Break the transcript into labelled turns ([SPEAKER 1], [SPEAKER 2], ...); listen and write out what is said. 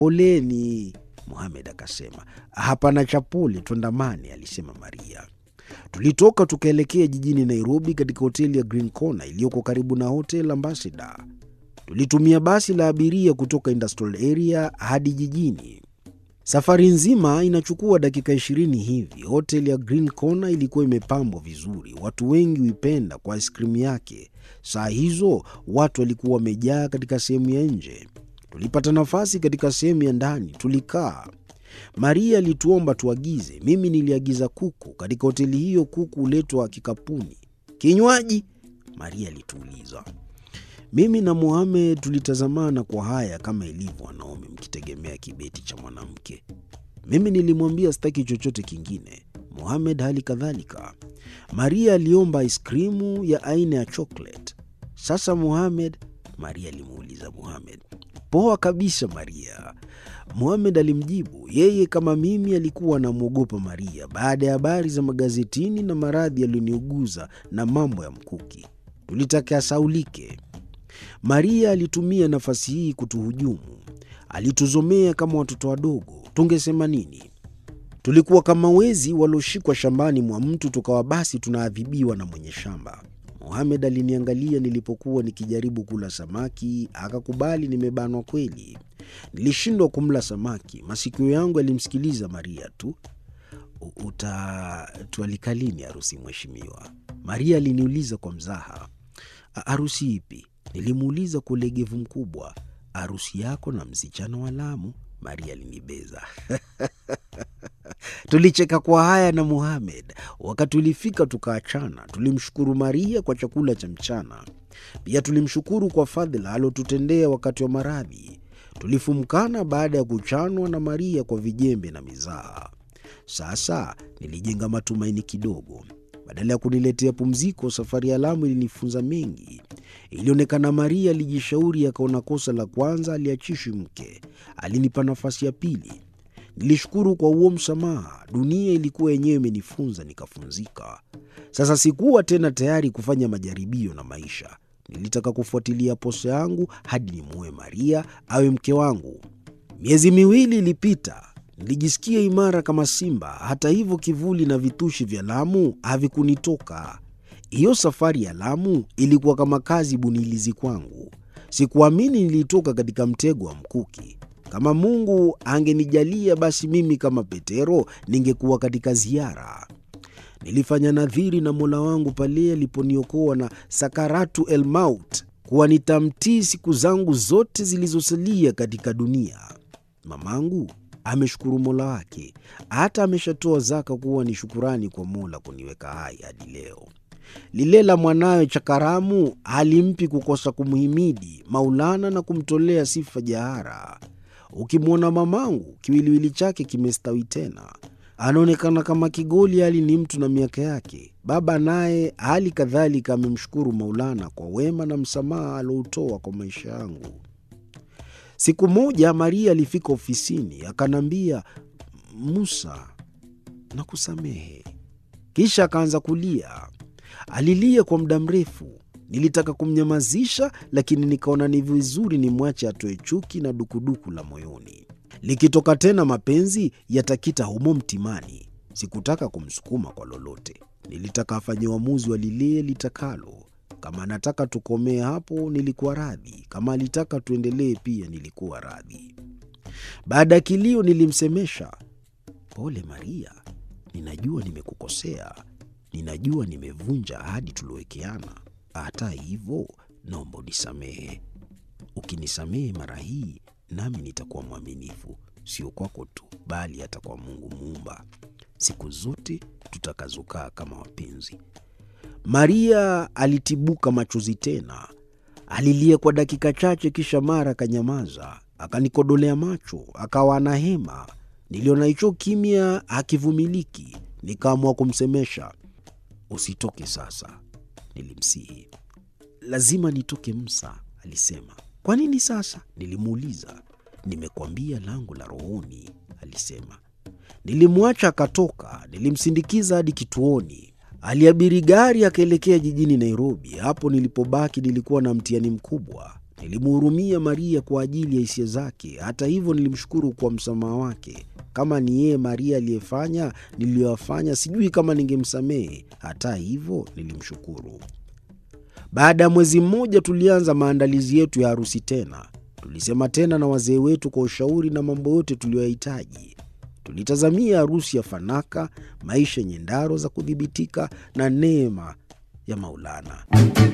[SPEAKER 1] Poleni, Mohamed akasema. Hapana cha pole, twandamane, alisema Maria. Tulitoka tukaelekea jijini Nairobi, katika hoteli ya Green Corner iliyoko karibu na Hotel Ambassador. Tulitumia basi la abiria kutoka industrial area hadi jijini. Safari nzima inachukua dakika ishirini hivi. Hotel ya Green Corner ilikuwa imepambwa vizuri, watu wengi huipenda kwa aiskrimu yake. Saa hizo watu walikuwa wamejaa katika sehemu ya nje. Tulipata nafasi katika sehemu ya ndani, tulikaa. Maria alituomba tuagize. Mimi niliagiza kuku. Katika hoteli hiyo kuku huletwa kikapuni. Kinywaji? Maria alituuliza. Mimi na Mohamed tulitazamana kwa haya, kama ilivyo wanaume mkitegemea kibeti cha mwanamke. Mimi nilimwambia sitaki chochote kingine, Mohamed hali kadhalika. Maria aliomba aiskrimu ya aina ya chocolate. Sasa Mohamed, Maria alimuuliza Mohamed. Poa kabisa Maria, Mohamed alimjibu. Yeye kama mimi alikuwa anamwogopa Maria baada ya habari za magazetini na maradhi yaliyoniuguza na mambo ya mkuki. Tulitaka asaulike. Maria alitumia nafasi hii kutuhujumu. Alituzomea kama watoto wadogo. Tungesema nini? Tulikuwa kama wezi walioshikwa shambani mwa mtu, tukawa basi tunaadhibiwa na mwenye shamba. Mohamed aliniangalia nilipokuwa nikijaribu kula samaki, akakubali nimebanwa kweli. Nilishindwa kumla samaki, masikio yangu yalimsikiliza Maria tu. Utatualika lini harusi mheshimiwa? Maria aliniuliza kwa mzaha. Harusi ipi? Nilimuuliza kwa ulegevu mkubwa. Harusi yako na msichana wa Lamu, Maria alinibeza. Tulicheka kwa haya na Mohamed. Wakati ulifika tukaachana. Tulimshukuru Maria kwa chakula cha mchana, pia tulimshukuru kwa fadhila alotutendea wakati wa maradhi. Tulifumkana baada ya kuchanwa na Maria kwa vijembe na mizaha. Sasa nilijenga matumaini kidogo. Badala ya kuniletea pumziko, safari ya Lamu ilinifunza mengi. Ilionekana Maria alijishauri, akaona kosa la kwanza aliachishi mke, alinipa nafasi ya pili. Nilishukuru kwa huo msamaha. Dunia ilikuwa yenyewe imenifunza, nikafunzika. Sasa sikuwa tena tayari kufanya majaribio na maisha. Nilitaka kufuatilia posa yangu hadi nimuoe Maria awe mke wangu. Miezi miwili ilipita. Nilijisikia imara kama simba. Hata hivyo, kivuli na vitushi vya Lamu havikunitoka. Hiyo safari ya Lamu ilikuwa kama kazi bunilizi kwangu. Sikuamini nilitoka katika mtego wa mkuki. Kama Mungu angenijalia, basi mimi kama Petero ningekuwa katika ziara. Nilifanya nadhiri na Mola wangu pale aliponiokoa na sakaratu el maut, kuwa nitamtii siku zangu zote zilizosalia katika dunia. Mamangu ameshukuru Mola wake, hata ameshatoa zaka kuwa ni shukurani kwa Mola kuniweka hai hadi leo. Lile la mwanawe Chakaramu halimpi kukosa kumhimidi Maulana na kumtolea sifa jahara. Ukimwona mamangu, kiwiliwili chake kimestawi tena, anaonekana kama kigoli, hali ni mtu na miaka yake. Baba naye hali kadhalika amemshukuru Maulana kwa wema na msamaha aloutoa kwa maisha yangu. Siku moja Maria alifika ofisini akaniambia, Musa, nakusamehe. Kisha akaanza kulia. Alilia kwa muda mrefu. Nilitaka kumnyamazisha, lakini nikaona ni vizuri nimwache atoe chuki na dukuduku la moyoni. Likitoka tena mapenzi yatakita humo mtimani. Sikutaka kumsukuma kwa lolote, nilitaka afanye uamuzi wa lile litakalo. Kama anataka tukomee hapo, nilikuwa radhi. Kama alitaka tuendelee pia, nilikuwa radhi. Baada ya kilio, nilimsemesha, pole Maria, ninajua nimekukosea, ninajua nimevunja ahadi tuliowekeana. Hata hivyo, naomba unisamehe. Ukinisamehe mara hii, nami nitakuwa mwaminifu, sio kwako tu, bali hata kwa Mungu Muumba, siku zote tutakazokaa kama wapenzi. Maria alitibuka machozi tena, alilia kwa dakika chache, kisha mara akanyamaza, akanikodolea macho, akawa ana hema. Niliona hicho kimya hakivumiliki, nikaamua kumsemesha. Usitoke sasa, nilimsihi. Lazima nitoke Msa, alisema. Kwa nini sasa? Nilimuuliza. Nimekuambia langu la rohoni, alisema. Nilimwacha akatoka, nilimsindikiza hadi kituoni. Aliabiri gari akaelekea jijini Nairobi. Hapo nilipobaki nilikuwa na mtihani mkubwa. Nilimhurumia Maria kwa ajili ya hisia zake. Hata hivyo, nilimshukuru kwa msamaha wake. Kama ni yeye Maria aliyefanya niliyoyafanya, sijui kama ningemsamehe. Hata hivyo, nilimshukuru. Baada ya mwezi mmoja, tulianza maandalizi yetu ya harusi tena. Tulisema tena na wazee wetu kwa ushauri na mambo yote tuliyoyahitaji. Tulitazamia harusi ya fanaka, maisha yenye ndaro za kudhibitika na neema ya Maulana.